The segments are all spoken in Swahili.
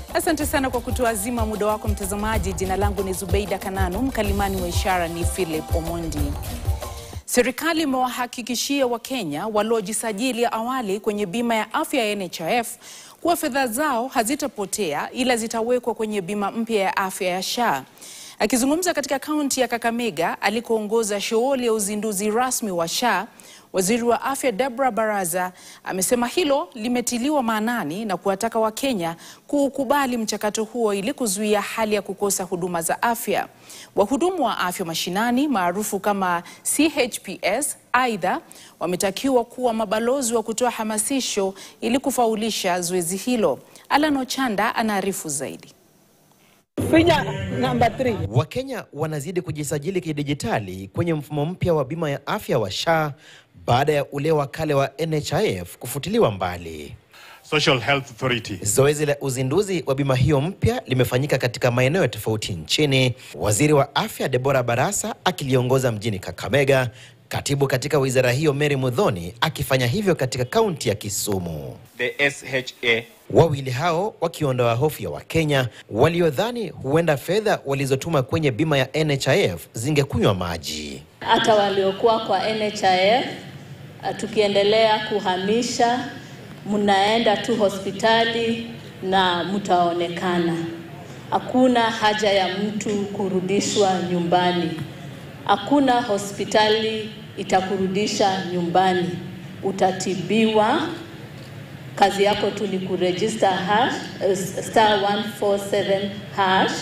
Asante sana kwa kutuazima muda wako mtazamaji. Jina langu ni Zubeida Kananu, mkalimani wa ishara ni Philip Omondi. Serikali imewahakikishia Wakenya waliojisajili awali kwenye bima ya afya ya NHIF kuwa fedha zao hazitapotea ila zitawekwa kwenye bima mpya ya afya ya SHA. Akizungumza katika kaunti ya Kakamega alikoongoza shughuli ya uzinduzi rasmi wa SHA, Waziri wa Afya Deborah Baraza amesema hilo limetiliwa maanani na kuwataka Wakenya kuukubali mchakato huo ili kuzuia hali ya kukosa huduma za afya. Wahudumu wa afya mashinani maarufu kama CHPS aidha wametakiwa kuwa mabalozi wa kutoa hamasisho ili kufaulisha zoezi hilo. Alan Ochanda anaarifu zaidi. Finya namba 3. Wakenya wanazidi kujisajili kidijitali kwenye mfumo mpya wa bima ya afya wa SHA baada ya ule wa kale wa NHIF kufutiliwa mbali. Social Health Authority. Zoezi la uzinduzi wa bima hiyo mpya limefanyika katika maeneo tofauti nchini, waziri wa afya Deborah Barasa akiliongoza mjini Kakamega, katibu katika wizara hiyo Mary Mudhoni akifanya hivyo katika kaunti ya Kisumu. the SHA Wawili hao wakiondoa hofu ya Wakenya waliodhani huenda fedha walizotuma kwenye bima ya NHIF zingekunywa maji. hata waliokuwa kwa NHIF uh, tukiendelea kuhamisha, mnaenda tu hospitali na mtaonekana. Hakuna haja ya mtu kurudishwa nyumbani. Hakuna hospitali itakurudisha nyumbani, utatibiwa. Kazi yako tu ni kuregister hash, uh, star 147 hash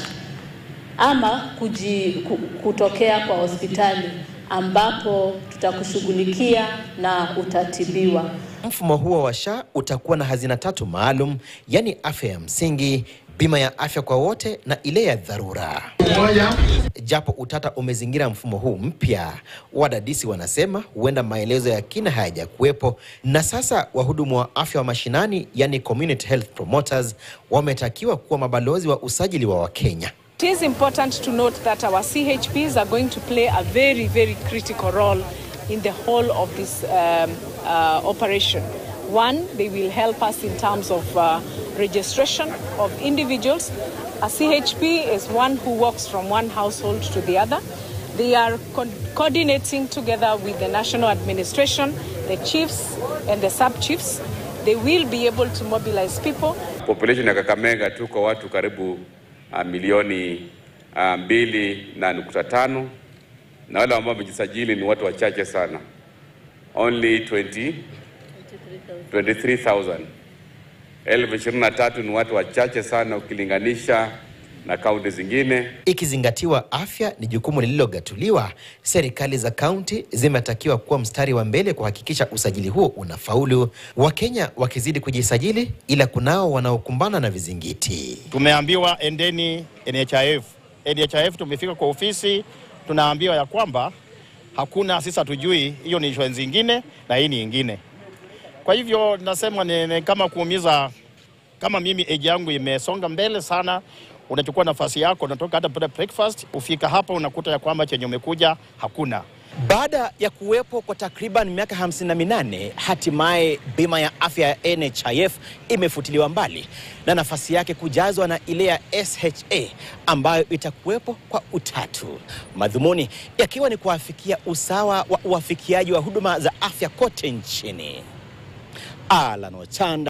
ama kuji, ku- kutokea kwa hospitali ambapo tutakushughulikia na utatibiwa. Mfumo huo wa SHA utakuwa na hazina tatu maalum, yaani afya ya msingi, bima ya afya kwa wote na ile ya dharura. Japo utata umezingira mfumo huu mpya, wadadisi wanasema huenda maelezo ya kina hayajakuwepo, na sasa wahudumu wa afya wa mashinani, yani community health promoters, wametakiwa kuwa mabalozi wa usajili wa Wakenya. It is important to note that our CHPs are going to play a very, very critical role in the whole of this um, uh, operation. One, they will help us in terms of uh, registration of individuals. A CHP is one who walks from one household to the other. They are co- coordinating together with the national administration, the chiefs and the sub-chiefs. They will be able to mobilize people population ya Kakamega tuko watu karibu uh, milioni uh, mbili na nukta tano na wale ambao wamejisajili ni watu wachache sana, only 20 23,000. Elfu ishirini na tatu ni watu wachache sana ukilinganisha na kaunti zingine. Ikizingatiwa afya ni jukumu lililogatuliwa, serikali za kaunti zimetakiwa kuwa mstari wa mbele kuhakikisha usajili huo unafaulu, Wakenya wakizidi kujisajili, ila kunao wanaokumbana na vizingiti. Tumeambiwa endeni NHIF. NHIF tumefika kwa ofisi, tunaambiwa ya kwamba hakuna, sisi hatujui, hiyo ni insurance ingine na hii ni ingine. Kwa hivyo nasema ni, ni kama kuumiza, kama mimi age yangu imesonga mbele sana, unachukua nafasi yako, unatoka hata pale breakfast, ufika hapa unakuta ya kwamba chenye umekuja hakuna. Baada ya kuwepo kwa takriban miaka 58 hatimaye bima ya afya ya NHIF imefutiliwa mbali na nafasi yake kujazwa na ile ya SHA ambayo itakuwepo kwa utatu, madhumuni yakiwa ni kuafikia usawa wa uafikiaji wa huduma za afya kote nchini. Alan Ochanda